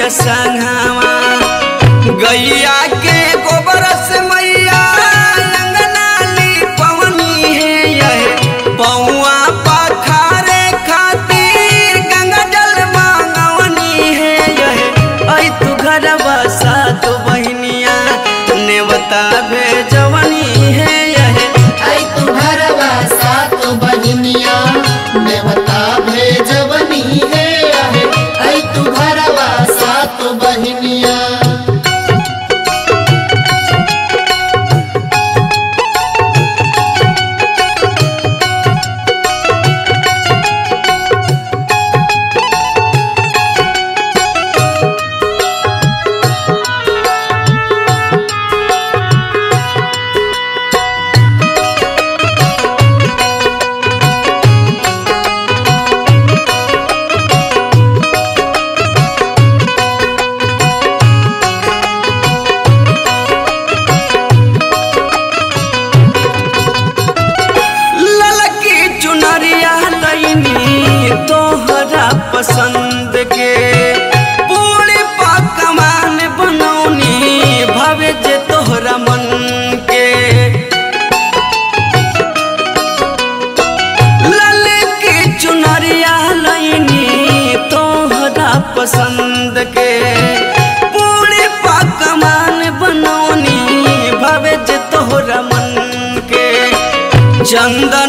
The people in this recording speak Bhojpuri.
के संगवा गैया के गोबर से मैया अंगना लिपवनी है यह पौआ पखारे खातिर गंगा जल मांगवनी है यह ऐ तू घर बसा तो बहनिया नेवता भेजवनी है यह आई तू घरवा सात बहिनिया नेवता भेजवनी है आहे आई तू घरवा सात बहिनिया ललकी चुनरिया लैनी तोहरा पसंद के पूरी पकवान बनौनी भवे जे तोहरा मन के ललकी चुनरिया लैनी तोहरा पसंद के पूरी पकवान बनौनी भवे जे तोहरा मन के चंदन